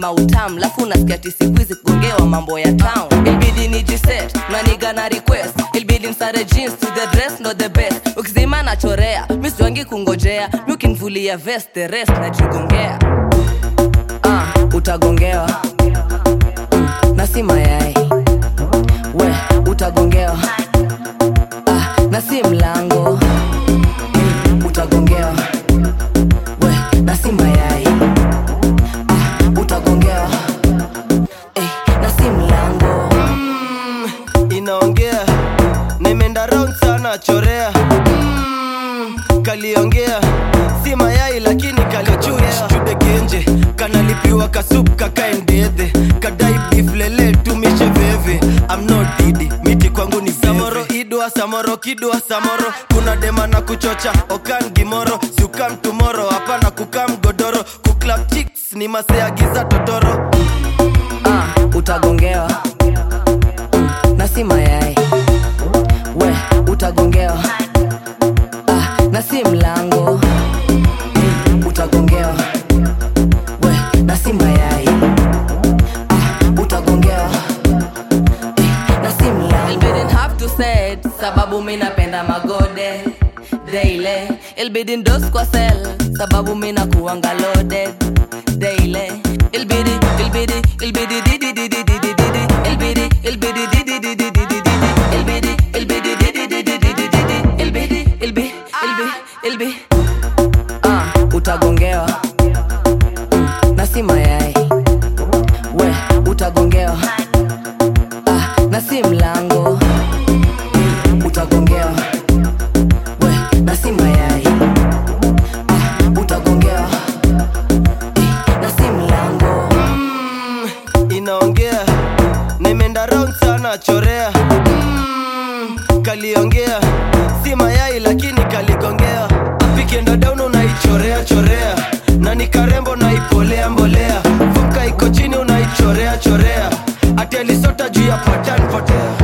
mautam lafu unasikia ti siku hizi kugongewa mambo ya town ilbidi ni jiset naniga na request ilbidi msare jeans to the dress not the best ukizima nachorea misiwangi kungojea mi ukinvulia vest the rest najigongea uh, utagongewa mm, na si mayai we utagongewa ah, na si mlango mm, utagongewa we na si mayai ah, utagongewa eh, na si mlango inaongea nimeenda round sana chorea mm, kaliongea si mayai lakini kalichudegenje kanalipiwa kasup kakaendedhe kadai beef lele tumishe veve I'm not didi miti kwangu ni samoro idwa samoro kidwa samoro kuna dema na kuchocha okan gimoro siukam tumoro hapana kukam godoro kuklap chicks ni maseagiza totoro ah, utagongewa mm, na si mayai we utagongewa ah, na si mlango mm, utagongewa we na si mayai ah, utagongewa eh, na si mlango Ilbidin have to say it, sababu mi napenda magode daily ilbidi ndos kwa sel sababu mi nakuanga loaded daily ilbidi ilbidi ilbidi didi didi didi didi ilbidi ilbidi didi didi didi didi ilbidi ilbidi didi didi didi didi ilbidi ilbi ilbi ilbi ah utagongewa mm, na si mayai we utagongewa ah, na si mlango mm, utagongewa we na si mayai ah, utagongewa eh, na si mlango inaongea nimeenda round sana chorea mm, kaliongea si mayai lakini kaligongea apikienda down unaichorea chorea na ni karembo naipolea mbolea fumka iko chini unaichorea chorea ati alisota juu ya patan potea